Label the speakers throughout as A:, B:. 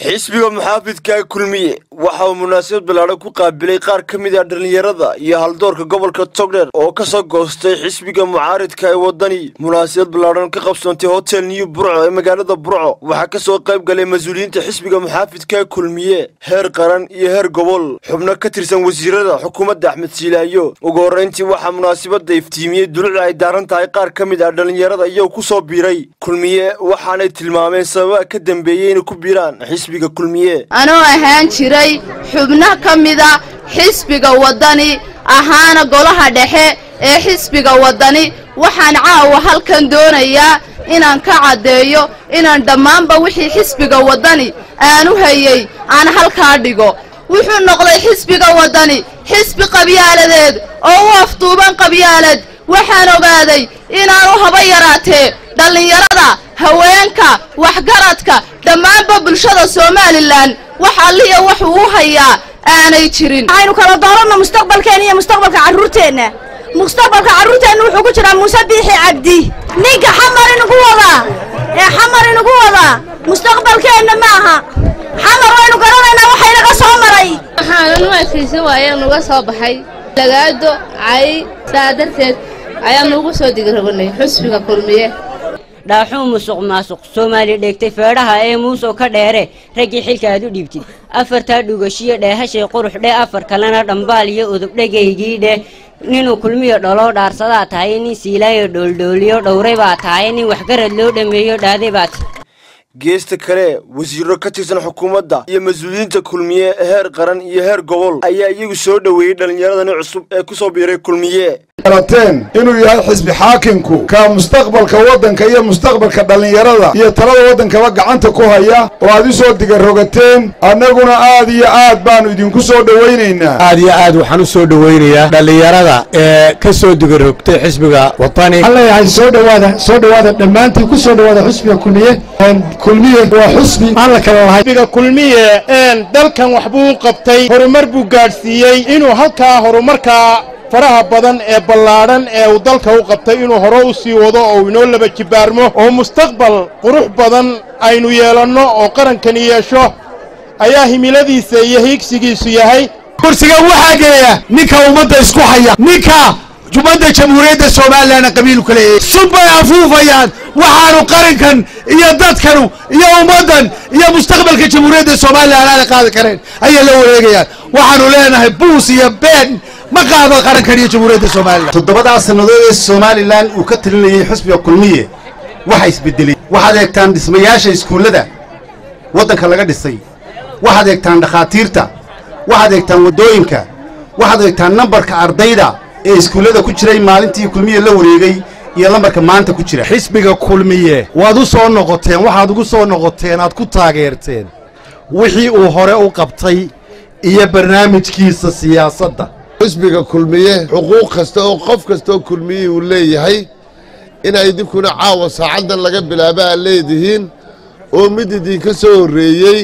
A: xisbiga muxaafidka kulmiye waxa uu munaasabad ballaadhan ku qaabilay qaar ka mid ah dhallinyarada iyo haldoorka gobolka togdher oo ka soo goostay xisbiga mucaaridka ee waddani munaasabad ballaadhan ka qabsoontay hotel new burco ee magaalada burco waxaa ka soo qayb galay mas-uuliyiinta xisbiga muxaafidka kulmiye heer qaran iyo heer gobol xubno ka tirsan wasiirada xukuumadda axmed siilaayo ugu horrayntii waxaa munaasabadda iftiimiyey dulucda ay daaran tahay qaar ka mid ah dhallinyarada iyagoo ku soo biiray kulmiye waxaanay tilmaameen sababaha ka dambeeyey inay ku biiraan xisbiga kulmiye
B: anoo ahaan jiray xubno ka mida xisbiga waddani ahaana golaha dhexe ee xisbiga waddani waxaan caawa halkan doonayaa inaan ka caddeeyo inaan dhammaanba wixii xisbiga waddani aanu hayey aan halkaa dhigo wuxuu noqday xisbiga waddani xisbi qabyaaladeed oo u afduuban qabyaalad waxaan ogaaday inaanu haba yaraatee dhallinyarada haweenka waxgaradka dhammaanba bulshada somalilan wax alliya wuxuu u hayaa aanay jirin
C: waxaynu kala dooranno mustaqbalkeenna iyo mustaqbalka carruurteenna mustaqbalka carruurteenna wuxuu ku jiraa muuse biixi cabdi ninka xamar inugu wadaa ee xamar inugu wadaa mustaqbalkeenna ma aha xamar waynu garanaynaa waxaynaga soo maray
D: waxaanan u adkaysan waayaan uga soo baxay lagaado cay saa darteed ayaan ugu soo digragonay xusbiga kulmiye
E: dhaaxuu musuq maasuq soomaali dheegtay feedhaha ee muusoo ka dheere raggii xilka aad u dhiibtid afartaa dhugashiyo dheehashay qurux dheh afar kalena dhambaal iyo udubdhegaygii dheh ninuu kulmiyo dholoo dhaarsadaa tahay nin siilaayo dhooldhooliyo dhowray baa tahay nin waxgarad loo dhammeeyo dhaaday baat
A: geesta kale wasiiro ka tirsan xukuumadda iyo mas-uuliyiinta kulmiye heer qaran iyo heer gobol ayaa iyagu soo dhoweeyey dhallinyaradani cusub ee ku soo biiray kulmiye
F: garateen inuu yahay xisbi xaakinku ka mustaqbalka waddanka iyo mustaqbalka dhallinyarada iyo talada waddankaba gacanta ku haya oo aad u soo digarogateen annaguna aad iyo aad baannu idinku soo dhowaynaynaa
G: aad iyo aad waxaan u soo dhowaynayaa dhallinyarada ee ka soo digarogtay xisbiga wadani
H: waxaan leeyahay soo dhowaada soo dhowaada dhammaantiin ku soo dhowaada xisbiga kulmiye kulmiye waa xusbi aan la kala lahay
I: xisbiga kulmiye dalkan waxbuu u qabtay horumar buu gaadhsiiyey inuu halkaa horumarkaa faraha badan ee ballaadhan ee uu dalka u qabtay inuu hore u sii wado oo inoo laba jibaarmo oo mustaqbal qurux badan aynu yeelanno oo qarankani yeesho ayaa himiladiisa iyo hiigsigiisu yahay
G: kursiga waxaa geeya ninka ummadda isku haya ninka ummadda jamhuuriyadda somalilanna qabiilu ka leeyahay subbay afuufayaan waxaanu qarankan iyo dadkanu iyo ummaddan iyo mustaqbalka jamhuuriyadda somalilan aana qaadi kareen ayay la wareegayaan waxaanu leenahay buus iyo been ma qaado qarankan iyo jamhuuriyadda somalilan
J: toddobadaa sannadood ee somalilan uu ka talinayay xusbiga kulmiye waxa isbedelay waxaad eegtaan dhismayaasha iskuullada waddanka laga dhisay waxaad eegtaan dhakhaatiirta waxaad eegtaan waddooyinka waxaad eegtaan nambarka ardayda ee iskuullada ku jiray maalintii kulmiye la wareegay iyo lambarka maanta ku jira
G: xisbiga kulmiye waad u soo noqoteen waxaad ugu soo noqoteen aad ku taageerteen wixii uu hore u qabtay iyo barnaamijkiisa siyaasadda
K: xisbiga kulmiye xuquuq kasta oo qof kasta oo kulmiye uu leeyahay inay idinkuna caawa saacaddan laga bilaaba aad leedihiin oo mid idinka soo horreeyey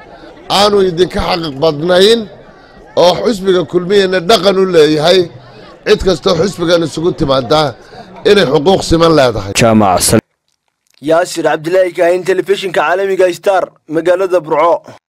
K: aanu idinka xaqiiq badnayn oo xisbiga kulmiyena dhaqan u leeyahay cid kastoo xisbigan isugu timaadaa inay xuquuq siman leedahay
A: yaasir cabdilaahi kaahin telefishinka caalamiga star magaalada burco